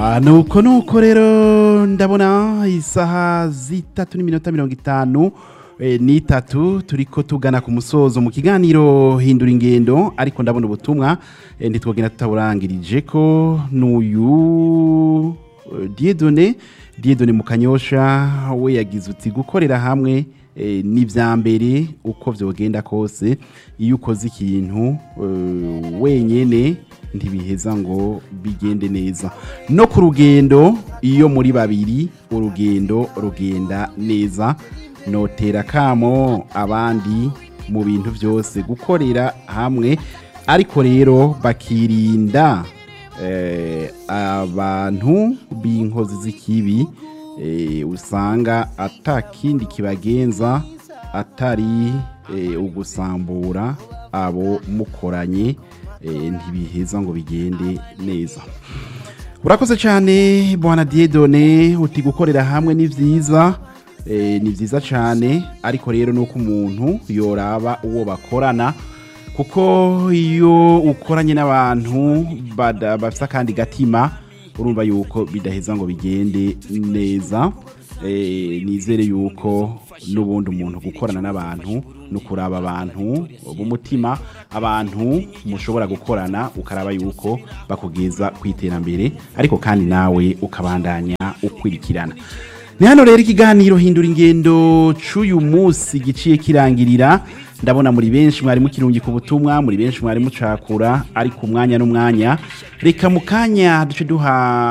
Ah, nuko nuko rero ndabona isaha zitatu n'iminota mirongo itanu eh, n'itatu turiko tugana ku musozo mu kiganiro hindura ingendo ariko ndabona ubutumwa eh, ntitwogenda tutaburangirije ko n'uyu eh, Dieudonné Dieudonné mu kanyosha we yagize uti gukorera hamwe eh, ni vya mbere uko vyogenda kose iyo ukoze ikintu eh, wenyene ntibiheza ngo bigende neza no ku rugendo iyo muri babiri urugendo rugenda neza notera kamo abandi mu bintu byose gukorera hamwe ariko rero bakirinda eh, abantu b'inkozi z'ikibi eh, usanga atakindi kibagenza atari eh, ugusambura abo mukoranye eh, ntibiheza ngo bigende neza urakoze cyane bwana Dieudonné uti gukorera hamwe ni vyiza eh, ni vyiza cyane ariko rero nuko umuntu yoraba uwo bakorana kuko iyo ukoranye n'abantu bada- bafise akandi gatima urumva yuko bidaheza ngo bigende neza eh, nizere yuko n'ubundi umuntu gukorana n'abantu no kuraba abantu b'umutima abantu mushobora gukorana ukaraba yuko bakugeza ku iterambere ariko kandi nawe ukabandanya ukurikirana ni hano rero ikiganiro hindura ingendo c'uyu munsi giciye kirangirira ndabona muri benshi mwari mukirungika ubutumwa muri benshi mwari mucakura ariko umwanya n'umwanya reka mu kanya duce duha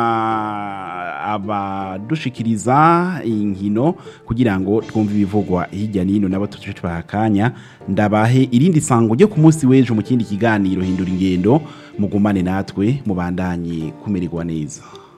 abadushikiriza inkino kugira ngo twumve ibivugwa hirya n'ino nabo tuce tubaha akanya ndabahe irindi sango ryo ku munsi w'ejo mu kindi kiganiro hindura ingendo mugumane natwe mubandanye kumererwa neza